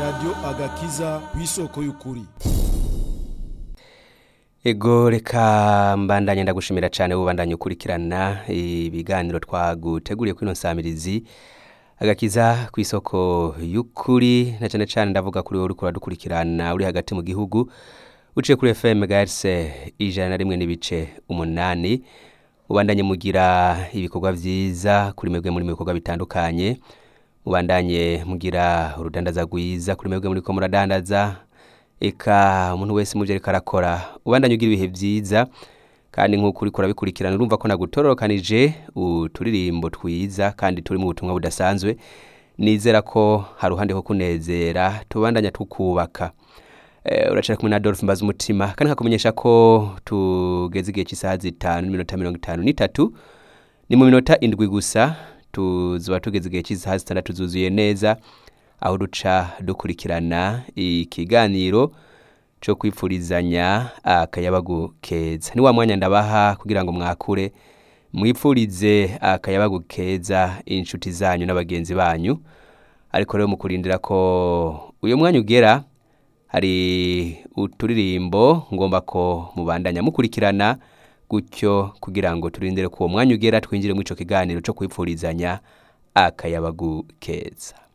radiyo agakiza ku isoko y'ukuri ego reka mbandanye ndagushimira cyane ubandanye ukurikirana ibiganiro twaguteguriye kuri ino nsamirizi agakiza ku isoko y'ukuri na cyane cyane ndavuga kuri wowe uriko uradukurikirana uri hagati mu gihugu uciye kuri fm garise ijana na rimwe n'ibice umunani mubandanye mugira ibikorwa byiza kuri mwebwe muri mu bikorwa bitandukanye mubandanye mugira urudandaza rwiza kuri mwebwe muri ko muradandaza eka umuntu wese muvyo ariko arakora ubandanye ugira ibihe byiza kandi nk'uko uriko urabikurikirana urumva ko nagutororokanije uturirimbo twiza kandi turi mu butumwa budasanzwe nizera ko hari uruhande ho kunezera tubandanya tukubaka Eh, uracara kumwe na Adolphe mbaza umutima kandi nkakumenyesha ko tugeze igihe cy'isaha zitanu n'iminota mirongo itanu n'itatu ni mu minota indwi gusa tuzoba tugeze igihe cy'isaha zitandatu zuzuye neza aho duca dukurikirana ikiganiro cyo kwipfurizanya akayabagu keza ni wa mwanya ndabaha kugira ngo mwakure mwipfurize akayabagu keza inshuti zanyu n'abagenzi banyu ariko rero mukurindira ko uyu mwanya ugera hari uturirimbo ngomba ko mubandanya mukurikirana gutyo kugira ngo turindire ko uwo mwanya ugera twinjire muri ico kiganiro cyo kwipfurizanya akayabagu keza